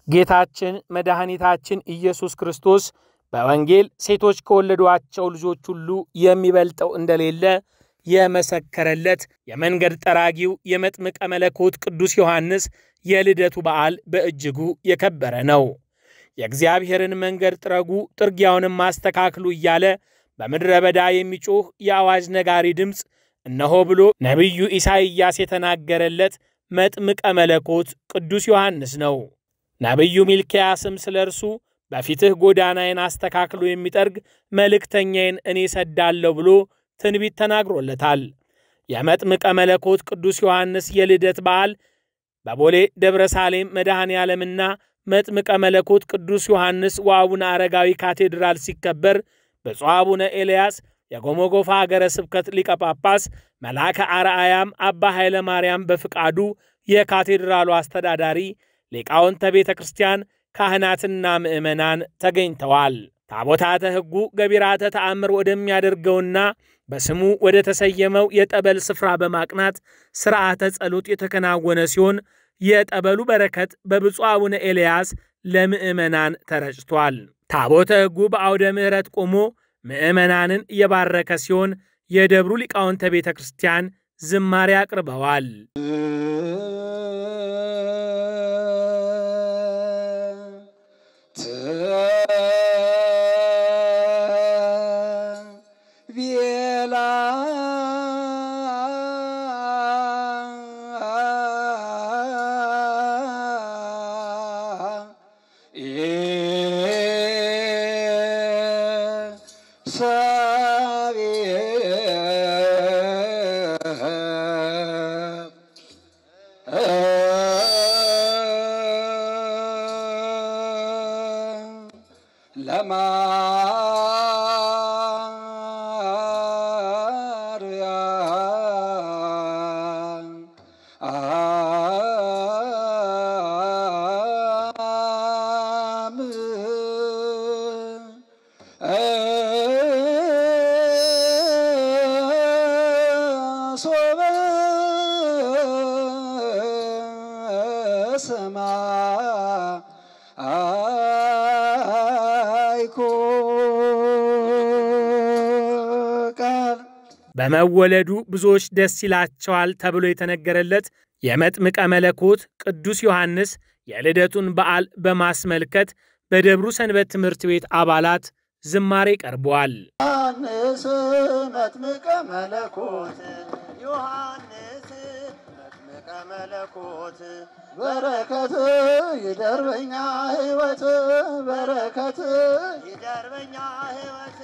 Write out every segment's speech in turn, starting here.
ጌታችን መድኃኒታችን ኢየሱስ ክርስቶስ በወንጌል ሴቶች ከወለዷቸው ልጆች ሁሉ የሚበልጠው እንደሌለ የመሰከረለት የመንገድ ጠራጊው የመጥምቀ መለኮት ቅዱስ ዮሐንስ የልደቱ በዓል በእጅጉ የከበረ ነው። የእግዚአብሔርን መንገድ ጥረጉ፣ ጥርጊያውንም አስተካክሉ እያለ በምድረ በዳ የሚጮኽ የአዋጅ ነጋሪ ድምፅ እነሆ ብሎ ነቢዩ ኢሳይያስ የተናገረለት መጥምቀ መለኮት ቅዱስ ዮሐንስ ነው። ነቢዩ ሚልክያስም ስለ እርሱ በፊትህ ጎዳናዬን አስተካክሎ የሚጠርግ መልእክተኛዬን እኔ ሰዳለሁ ብሎ ትንቢት ተናግሮለታል። የመጥምቀ መለኮት ቅዱስ ዮሐንስ የልደት በዓል በቦሌ ደብረ ሳሌም መድኃኔ ዓለምና መጥምቀ መለኮት ቅዱስ ዮሐንስ ወአቡነ አረጋዊ ካቴድራል ሲከበር ብፁዕ አቡነ ኤልያስ የጎሞጎፋ አገረ ስብከት ሊቀ ጳጳስ መልአከ አርአያም አባ ኃይለ ማርያም በፍቃዱ የካቴድራሉ አስተዳዳሪ ሊቃውንተ ቤተ ክርስቲያን ካህናትና ምዕመናን ተገኝተዋል። ታቦታተ ሕጉ ገቢራተ ተአምር ወደሚያደርገውና በስሙ ወደ ተሰየመው የጠበል ስፍራ በማቅናት ሥርዓተ ጸሎት የተከናወነ ሲሆን የጠበሉ በረከት በብፁዕ አቡነ ኤልያስ ለምዕመናን ተረጭቷል። ታቦተ ሕጉ በአውደ ምሕረት ቆሞ ምዕመናንን እየባረከ ሲሆን የደብሩ ሊቃውንተ ቤተ ክርስቲያን ዝማሬ አቅርበዋል። በመወለዱ ብዙዎች ደስ ይላቸዋል ተብሎ የተነገረለት የመጥምቀ መለኮት ቅዱስ ዮሐንስ የልደቱን በዓል በማስመልከት በደብሩ ሰንበት ትምህርት ቤት አባላት ዝማሬ ቀርበዋል። ዮሐንስ መጥምቀ መለኮት ዮሐንስ መጥምቀ መለኮት በረከት ይደርበኛ ሕይወት በረከት ይደርበኛ ሕይወት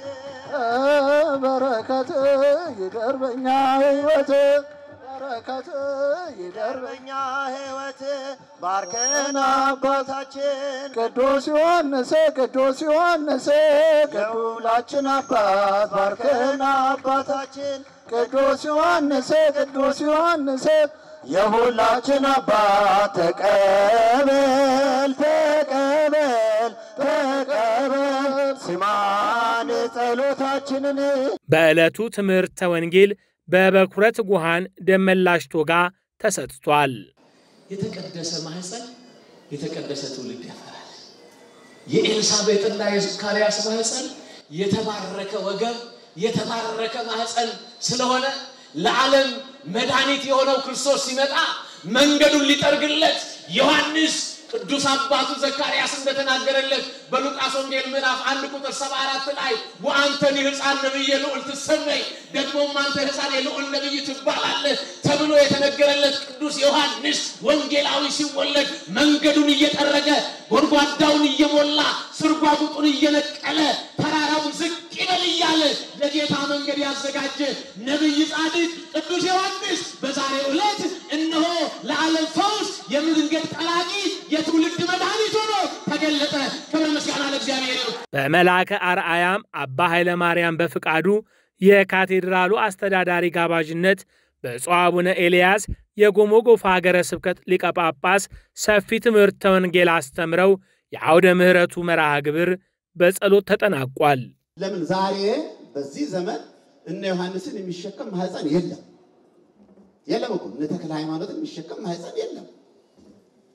በረከት ይደርበኛ ሕይወት በረከት ይደርበኛ ሕይወት ባርከን አባታችን ቅዱስ ዮሐንስ ቅዱስ ዮሐንስ የሁላችን አባት ባርከን አባታችን ቅዱስ ዮሐንስ ቅዱስ ዮሐንስ የሁላችን አባት ተቀበል ተቀበል ተቀበል ስማን ጸሎታችንን በዕለቱ ትምህርተ ወንጌል በበኩረ ትጉሃን ደመላሽ ቶጋ ተሰጥቷል። የተቀደሰ ማህፀን የተቀደሰ ትውልድ ያፈራል። የኤልሳቤጥና የዘካርያስ ማህፀን የተባረከ ወገብ የተባረከ ማህፀን ስለሆነ ለዓለም መድኃኒት የሆነው ክርስቶስ ሲመጣ መንገዱን ሊጠርግለት ዮሐንስ ቅዱስ አባቱ ዘካርያስ እንደተናገረለት በሉቃስ ወንጌል ምዕራፍ አንድ ቁጥር ሰባ አራት ላይ ወአንተኒ ሕፃን ነቢየ ልዑል ትሰመይ ደግሞም አንተ ሕፃን የልዑል ነቢይ ትባላለህ ተብሎ የተነገረለት ቅዱስ ዮሐንስ ወንጌላዊ ሲወለድ መንገዱን እየጠረገ ጎድጓዳውን እየሞላ ስርጓጉጡን እየነቀለ ተራራውን ዝቅ ይበል እያለ ለጌታ መንገድ ያዘጋጀ ነቢይ ጻድቅ ቅዱስ ዮሐንስ በዛሬው ዕለት እነሆ ለዓለም ፈውስ የመንገድ ጠራጊ የትውልድ መድኃኒት ሆኖ ተገለጠ። ክብር ምስጋና ለእግዚአብሔር ይሁን። በመልአከ አርአያም አባ ኃይለ ማርያም በፍቃዱ የካቴድራሉ አስተዳዳሪ ጋባዥነት ብፁዕ አቡነ ኤልያስ የጎሞጎፋ ሀገረ ስብከት ሊቀ ጳጳስ ሰፊ ትምህርተ ወንጌል አስተምረው የአውደ ምሕረቱ መርሃ ግብር በጸሎት ተጠናቋል። ለምን ዛሬ በዚህ ዘመን እነ ዮሐንስን የሚሸከም ማህፀን የለም የለም እኮ እነ ተክለ ሃይማኖትን የሚሸከም ማህፀን የለም።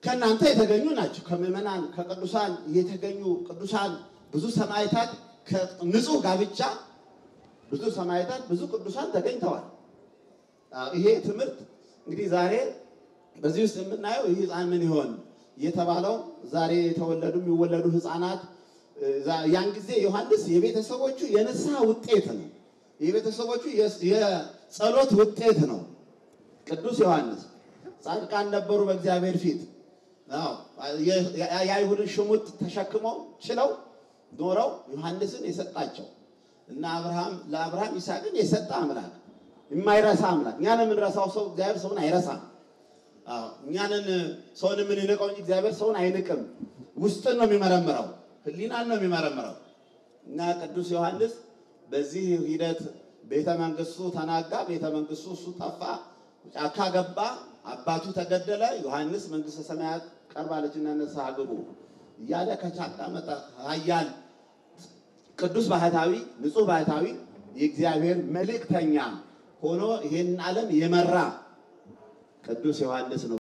ከእናንተ የተገኙ ናቸው። ከምዕመናን ከቅዱሳን የተገኙ ቅዱሳን ብዙ ሰማዕታት ከንጹህ ጋብቻ ብዙ ሰማዕታት ብዙ ቅዱሳን ተገኝተዋል። አዎ፣ ይሄ ትምህርት እንግዲህ ዛሬ በዚህ ውስጥ የምናየው ይህ ሕፃን ምን ይሆን የተባለው ዛሬ የተወለዱ የሚወለዱ ሕፃናት ዛ- ያን ጊዜ ዮሐንስ የቤተሰቦቹ የንስሐ ውጤት ነው። የቤተሰቦቹ የስ- የጸሎት ውጤት ነው። ቅዱስ ዮሐንስ ጻድቃን ነበሩ በእግዚአብሔር ፊት። አዎ፣ የ- የ- የአይሁድን ሽሙጥ ተሸክመው ችለው ኖረው ዮሐንስን የሰጣቸው እና አብርሃም ለአብርሃም ይስሐቅን የሰጠ አምላክ የማይረሳ አምላክ። እኛን የምንረሳው ሰው እግዚአብሔር ሰውን አይረሳም። አዎ፣ እኛንን ሰውን የምንንቀው እንጂ እግዚአብሔር ሰውን አይንቅም። ውስጥን ነው የሚመረምረው፣ ሕሊናን ነው የሚመረምረው። እና ቅዱስ ዮሐንስ በዚህ ሂደት ቤተ መንግስቱ ተናጋ፣ ቤተ መንግስቱ እሱ ጠፋ፣ ጫካ ገባ፣ አባቱ ተገደለ። ዮሐንስ መንግስተ ሰማያት ቀርባለችና ንስሐ ግቡ እያለ ከጫካ መጣ። ኃያል ቅዱስ ባህታዊ፣ ንጹሕ ባህታዊ የእግዚአብሔር መልእክተኛ ሆኖ ይህን ዓለም የመራ ቅዱስ ዮሐንስ ነው።